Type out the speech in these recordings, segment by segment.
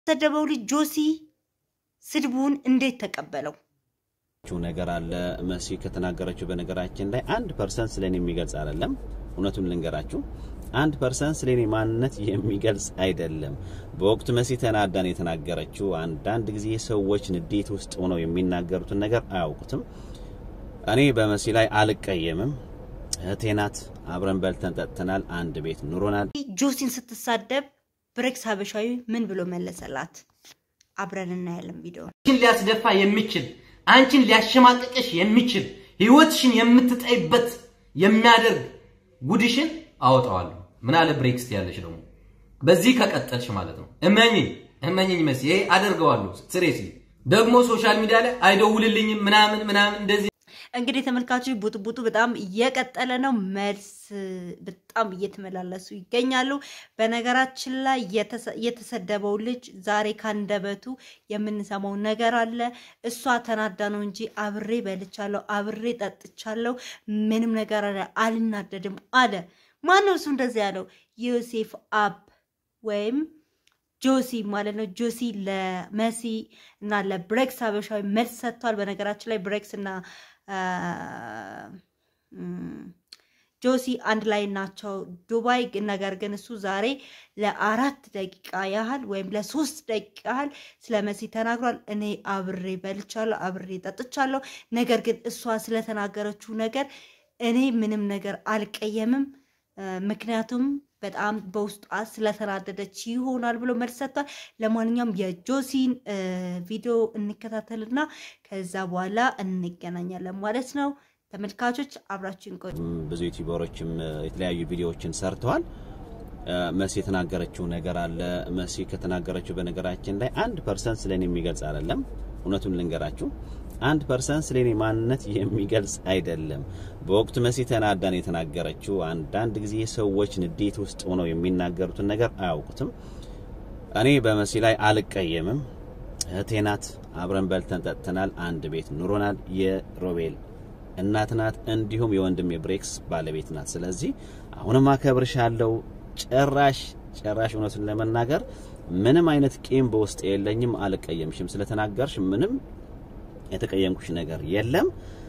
የተሰደበው ልጅ ጆሲ ስድቡን እንዴት ተቀበለው? ነገር አለ መሲ ከተናገረችው በነገራችን ላይ አንድ ፐርሰንት ስለኔ የሚገልጽ አይደለም። እውነቱን ልንገራችሁ አንድ ፐርሰንት ስለኔ ማንነት የሚገልጽ አይደለም። በወቅቱ መሲ ተናዳን የተናገረችው አንዳንድ ጊዜ ሰዎች ንዴት ውስጥ ሆነው የሚናገሩትን ነገር አያውቁትም። እኔ በመሲ ላይ አልቀየምም። እህቴ ናት። አብረን በልተን ጠጥተናል። አንድ ቤት ኑሮናል። ጆሲን ስትሳደብ ብሬክስ ሀበሻዊ ምን ብሎ መለሰላት? አብረን እናያለን ቪዲዮ አንቺን ሊያስደፋ የሚችል አንቺን ሊያሸማቅቅሽ የሚችል ህይወትሽን የምትጠይበት የሚያደርግ ጉድሽን አወጣዋለሁ። ምን አለ ብሬክስ ያለሽ ደግሞ በዚህ ከቀጠልሽ ማለት ነው። እመኝኝ እመኝኝ መሲ ይሄ አደርገዋለሁ። ስሬስሊ ደግሞ ሶሻል ሚዲያ ላይ አይደውልልኝም ምናምን ምናምን እንደዚህ እንግዲህ ተመልካቾች ቡጥቡጡ በጣም እየቀጠለ ነው። መልስ በጣም እየተመላለሱ ይገኛሉ። በነገራችን ላይ የተሰደበው ልጅ ዛሬ ካንደበቱ የምንሰማው ነገር አለ። እሷ ተናዳ ነው እንጂ አብሬ በልቻለሁ፣ አብሬ ጠጥቻለሁ፣ ምንም ነገር አልናደድም አለ። ማነው እሱ እንደዚህ ያለው? ዮሴፍ አብ ወይም ጆሲ ማለት ነው። ጆሲ ለመሲ እና ለብሬክስ ሀበሻዊ መልስ ሰጥቷል። በነገራችን ላይ ብሬክስ እና ጆሲ አንድ ላይ ናቸው ዱባይ። ነገር ግን እሱ ዛሬ ለአራት ደቂቃ ያህል ወይም ለሶስት ደቂቃ ያህል ስለ መሲ ተናግሯል። እኔ አብሬ በልቻለሁ፣ አብሬ ጠጥቻለሁ። ነገር ግን እሷ ስለተናገረችው ነገር እኔ ምንም ነገር አልቀየምም፣ ምክንያቱም በጣም በውስጧ ስለተናደደች ይሆናል ብሎ መልስ ሰጥቷል። ለማንኛውም የጆሲን ቪዲዮ እንከታተልና ከዛ በኋላ እንገናኛለን ማለት ነው። ተመልካቾች አብራችን ቆዩ። ብዙ ዩቲዩበሮችም የተለያዩ ቪዲዮዎችን ሰርተዋል። መሲ የተናገረችው ነገር አለ። መሲ ከተናገረችው በነገራችን ላይ አንድ ፐርሰንት ስለኔ የሚገልጽ አይደለም። እውነቱን ልንገራችሁ አንድ ፐርሰንት ስለኔ ማንነት የሚገልጽ አይደለም። በወቅቱ መሲ ተናዳን የተናገረችው አንዳንድ ጊዜ ሰዎች ንዴት ውስጥ ሆነው የሚናገሩትን ነገር አያውቁትም። እኔ በመሲ ላይ አልቀየምም። እህቴ ናት። አብረን በልተን ጠጥተናል። አንድ ቤት ኑሮናል። የሮቤል እናት ናት። እንዲሁም የወንድም የብሬክስ ባለቤት ናት። ስለዚህ አሁንም አከብርሻለሁ። ጭራሽ ጭራሽ እውነቱን ለመናገር ምንም አይነት ቂም በውስጥ የለኝም። አልቀየምሽም። ስለተናገርሽ ምንም የተቀየምኩሽ ነገር የለም።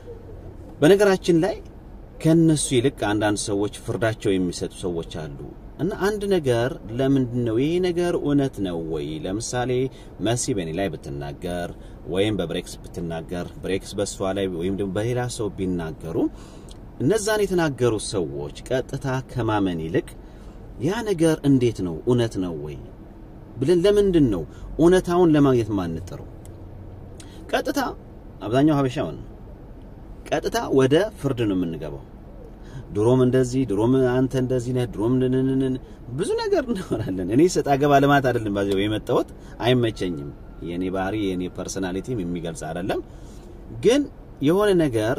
በነገራችን ላይ ከነሱ ይልቅ አንዳንድ ሰዎች ፍርዳቸው የሚሰጡ ሰዎች አሉ እና አንድ ነገር ለምንድን ነው ይሄ ነገር እውነት ነው ወይ? ለምሳሌ መሲ በእኔ ላይ ብትናገር ወይም በብሬክስ ብትናገር፣ ብሬክስ በሷ ላይ ወይም ደግሞ በሌላ ሰው ቢናገሩ እነዛን የተናገሩ ሰዎች ቀጥታ ከማመን ይልቅ ያ ነገር እንዴት ነው እውነት ነው ወይ ብለን ለምንድን ነው እውነታውን ለማግኘት ማንጥረው? ቀጥታ አብዛኛው ሀበሻውን ቀጥታ ወደ ፍርድ ነው የምንገባው። ድሮም እንደዚህ ድሮም አንተ እንደዚህ ነህ ድሮም ንንንን ብዙ ነገር እናወራለን። እኔ ሰጣ ገባ ልማት አይደለም ባዚው የመጣሁት አይመቸኝም። የኔ ባህሪ የኔ ፐርሰናሊቲም የሚገልጽ አይደለም። ግን የሆነ ነገር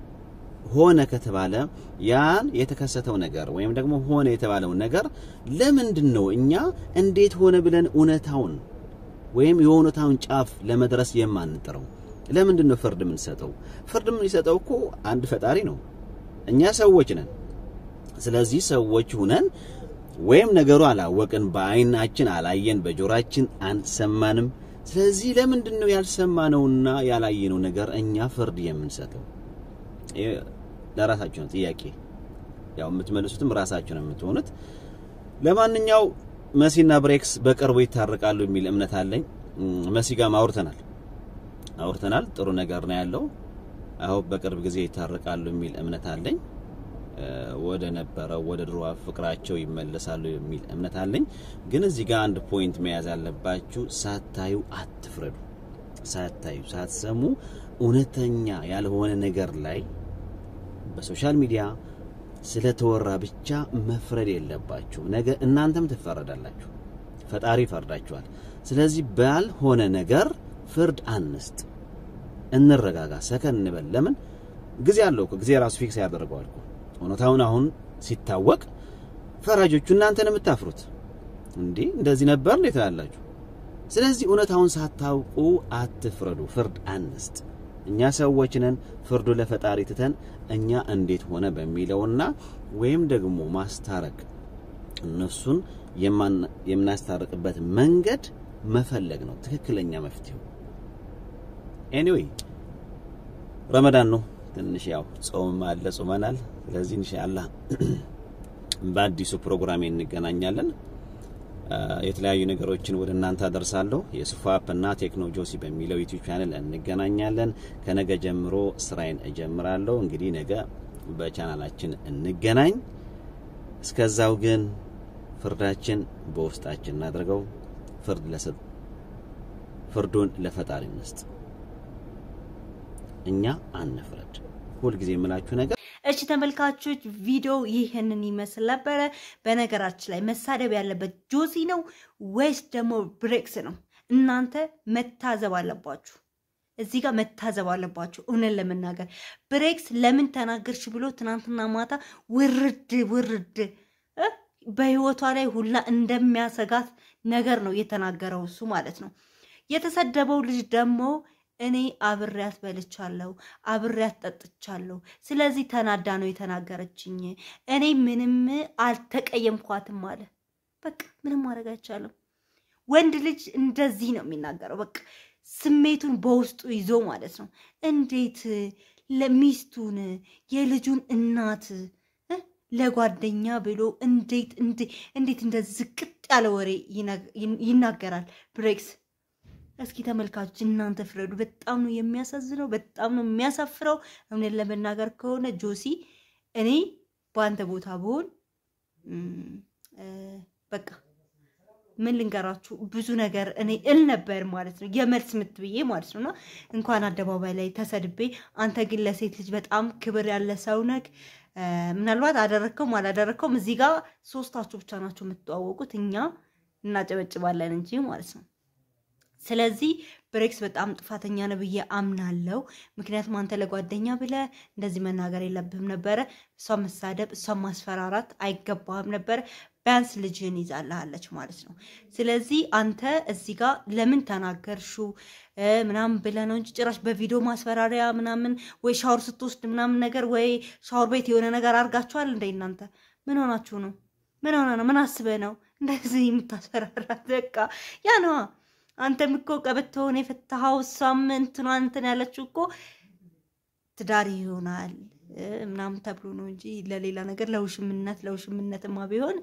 ሆነ ከተባለ ያን የተከሰተው ነገር ወይም ደግሞ ሆነ የተባለው ነገር ለምንድን ነው እኛ እንዴት ሆነ ብለን እውነታውን ወይም የእውነታውን ጫፍ ለመድረስ የማንጥረው? ለምንድን ነው ፍርድ የምንሰጠው? ፍርድ የምንሰጠው እኮ አንድ ፈጣሪ ነው። እኛ ሰዎች ነን። ስለዚህ ሰዎች ሁነን ወይም ነገሩ አላወቅን፣ በአይናችን አላየን፣ በጆራችን አንሰማንም። ስለዚህ ለምንድን ነው ያልሰማነውና ያላየነው ነገር እኛ ፍርድ የምንሰጠው? ለራሳችሁ ነው ጥያቄ። ያው የምትመልሱትም ራሳችሁ ነው የምትሆኑት። ለማንኛው መሲና ብሬክስ በቅርቡ ይታረቃሉ የሚል እምነት አለኝ። መሲ ጋር አውርተናል አውርተናል። ጥሩ ነገር ነው ያለው። አሁን በቅርብ ጊዜ ይታረቃሉ የሚል እምነት አለኝ። ወደ ነበረው ወደ ድሮ ፍቅራቸው ይመለሳሉ የሚል እምነት አለኝ። ግን እዚህ ጋር አንድ ፖይንት መያዝ ያለባችሁ፣ ሳታዩ አትፍረዱ። ሳታዩ ሳትሰሙ እውነተኛ ያልሆነ ነገር ላይ በሶሻል ሚዲያ ስለተወራ ብቻ መፍረድ የለባችሁ። ነገ እናንተም ትፈረዳላችሁ፣ ፈጣሪ ይፈርዳችኋል። ስለዚህ ባልሆነ ነገር ፍርድ አንስጥ፣ እንረጋጋ፣ ሰከን እንበል። ለምን ጊዜ አለው እኮ ጊዜ ራሱ ፊክስ ያደርገዋል እኮ እውነታውን አሁን ሲታወቅ ፈራጆቹ እናንተ ነው የምታፍሩት። እንዴ እንደዚህ ነበር እንዴ ትላላችሁ። ስለዚህ እውነታውን ሳታውቁ አትፍረዱ፣ ፍርድ አንስጥ። እኛ ሰዎች ነን። ፍርዱ ለፈጣሪ ትተን እኛ እንዴት ሆነ በሚለውና ወይም ደግሞ ማስታረቅ እነሱን የምናስታርቅበት መንገድ መፈለግ ነው ትክክለኛ መፍትሄው። ኤኒዌይ ረመዳን ነው ትንሽ ያው ጾም አለ ጾመናል። ስለዚህ ኢንሻአላህ በአዲሱ ፕሮግራሜ እንገናኛለን። የተለያዩ ነገሮችን ወደ እናንተ አደርሳለሁ። የሱፋፕ እና ቴክኖ ጆሲ በሚለው ዩቲዩብ ቻናል እንገናኛለን። ከነገ ጀምሮ ስራዬን እጀምራለሁ። እንግዲህ ነገ በቻናላችን እንገናኝ። እስከዛው ግን ፍርዳችን በውስጣችን እናድርገው። ፍርድ ለሰጥ ፍርዱን ለፈጣሪ እንስጥ። እኛ አንፍረድ። ሁልጊዜ የምላችሁ ነገር እሺ ተመልካቾች ቪዲዮ ይህንን ይመስል ነበረ። በነገራችን ላይ መሳደብ ያለበት ጆሲ ነው ወይስ ደግሞ ብሬክስ ነው? እናንተ መታዘብ አለባችሁ። እዚህ ጋር መታዘብ አለባችሁ። እውነት ለመናገር ብሬክስ ለምን ተናገርሽ ብሎ ትናንትና ማታ ውርድ ውርድ እ በህይወቷ ላይ ሁላ እንደሚያሰጋት ነገር ነው የተናገረው እሱ ማለት ነው። የተሰደበው ልጅ ደግሞ እኔ አብሬያት በልቻለሁ፣ አብሬያት ጠጥቻለሁ። ስለዚህ ተናዳ ነው የተናገረችኝ። እኔ ምንም አልተቀየምኳትም አለ። በቃ ምንም ማድረግ አይቻልም። ወንድ ልጅ እንደዚህ ነው የሚናገረው። በቃ ስሜቱን በውስጡ ይዞ ማለት ነው። እንዴት ለሚስቱን የልጁን እናት እ ለጓደኛ ብሎ እንዴት እንዴት እንደዚህ ዝቅጥ ያለ ወሬ ይናገራል ብሬክስ? እስኪ ተመልካቾች እናንተ ፍረዱ። በጣም ነው የሚያሳዝነው፣ በጣም ነው የሚያሳፍረው። እውነት ለመናገር ከሆነ ጆሲ፣ እኔ በአንተ ቦታ ብሆን በቃ ምን ልንገራችሁ፣ ብዙ ነገር እኔ እል ነበር ማለት ነው፣ የመልስ ምት ብዬ ማለት ነው። እና እንኳን አደባባይ ላይ ተሰድቤ፣ አንተ ግን ለሴት ልጅ በጣም ክብር ያለ ሰው ነህ። ምናልባት አደረግከውም አላደረግከውም እዚህ ጋር ሶስታችሁ ብቻ ናቸው የምትተዋወቁት፣ እኛ እናጨበጭባለን እንጂ ማለት ነው። ስለዚህ ብሬክስ በጣም ጥፋተኛ ነው ብዬ አምናለው። ምክንያቱም አንተ ለጓደኛ ብለህ እንደዚህ መናገር የለብህም ነበረ። እሷን መሳደብ፣ እሷን ማስፈራራት አይገባህም ነበረ። ቢያንስ ልጅህን ይዛልሃለች ማለት ነው። ስለዚህ አንተ እዚህ ጋር ለምን ተናገርሹ ምናምን ብለህ ነው እንጂ ጭራሽ በቪዲዮ ማስፈራሪያ ምናምን ወይ ሻወር ስትወስድ ምናምን ነገር ወይ ሻወር ቤት የሆነ ነገር አድርጋችኋል እንደ እናንተ ምን ሆናችሁ ነው? ምን ሆነ ነው? ምን አስበህ ነው እንደዚህ የምታስፈራራት? በቃ ያ ነዋ። አንተም እኮ ቀበቶውን የፈታኸው እሷም እንትኗ እንትን ያለችው እኮ ትዳር ይሆናል ምናምን ተብሎ ነው እንጂ ለሌላ ነገር ለውሽምነት ለውሽምነትማ ቢሆን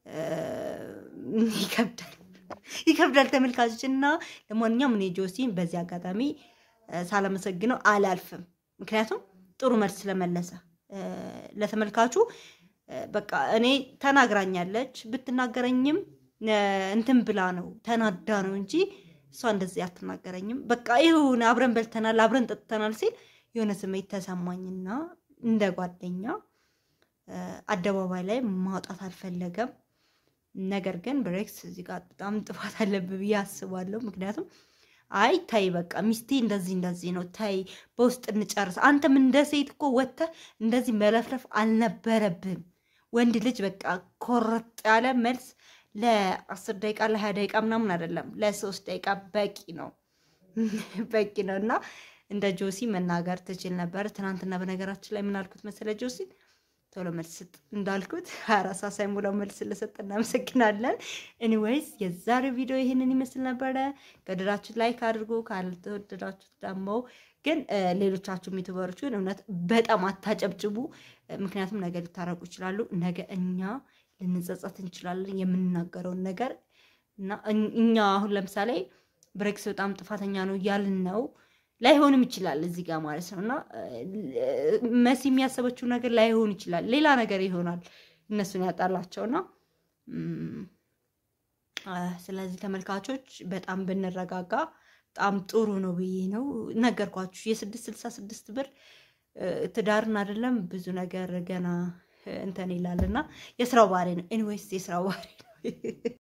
ይከብዳል ይከብዳል ተመልካቾች። እና ለማንኛውም እኔ ጆሲን በዚህ አጋጣሚ ሳላመሰግነው አላልፍም። ምክንያቱም ጥሩ መልስ ስለመለሰ ለተመልካቹ በቃ እኔ ተናግራኛለች ብትናገረኝም እንትን ብላ ነው ተናዳ ነው እንጂ እሷ እንደዚህ አትናገረኝም። በቃ ይሁን አብረን በልተናል አብረን ጠጥተናል ሲል የሆነ ስሜት ተሰማኝና እንደ ጓደኛ አደባባይ ላይ ማውጣት አልፈለገም። ነገር ግን ብሬክስ እዚህ ጋር በጣም ጥፋት አለብህ ብዬ አስባለሁ። ምክንያቱም አይ ታይ በቃ ሚስቴ እንደዚህ እንደዚህ ነው ታይ በውስጥ እንጨርስ። አንተም እንደ ሴት እኮ ወጥተህ እንደዚህ መለፍለፍ አልነበረብህም። ወንድ ልጅ በቃ ኮረጥ ያለ መልስ ለአስር ደቂቃ ለሀያ ደቂቃ ምናምን አይደለም፣ ለሶስት ደቂቃ በቂ ነው በቂ ነው። እና እንደ ጆሲ መናገር ትችል ነበር። ትናንትና በነገራችን ላይ ምን አልኩት መሰለ ጆሲ ቶሎ መልስ ስጥ እንዳልኩት ሀያ አራት ሰዓት ሳይሞላው መልስ ስለሰጠ እናመሰግናለን። ኤኒዌይስ የዛሬው ቪዲዮ ይህንን ይመስል ነበረ። ከወደዳችሁት ላይክ አድርጉ፣ ካልተወደዳችሁት ደግሞ ግን ሌሎቻችሁ ዩቱበሮች ግን እውነት በጣም አታጨብጭቡ። ምክንያቱም ነገ ሊታረቁ ይችላሉ። ነገ እኛ ልንጸጸት እንችላለን የምንናገረውን ነገር እና እኛ አሁን ለምሳሌ ብሬክስ በጣም ጥፋተኛ ነው እያልን ነው ላይሆንም ይችላል እዚህ ጋር ማለት ነው። እና መሲ የሚያሰበችው ነገር ላይሆን ይችላል፣ ሌላ ነገር ይሆናል እነሱን ያጣላቸውና ስለዚህ ተመልካቾች በጣም ብንረጋጋ በጣም ጥሩ ነው ብዬ ነው ነገርኳችሁ። የስድስት ስልሳ ስድስት ብር ትዳርን አይደለም ብዙ ነገር ገና እንትን ይላል እና የስራው ባህሪ ነው። ኤኒዌይስ የስራው ባህሪ ነው።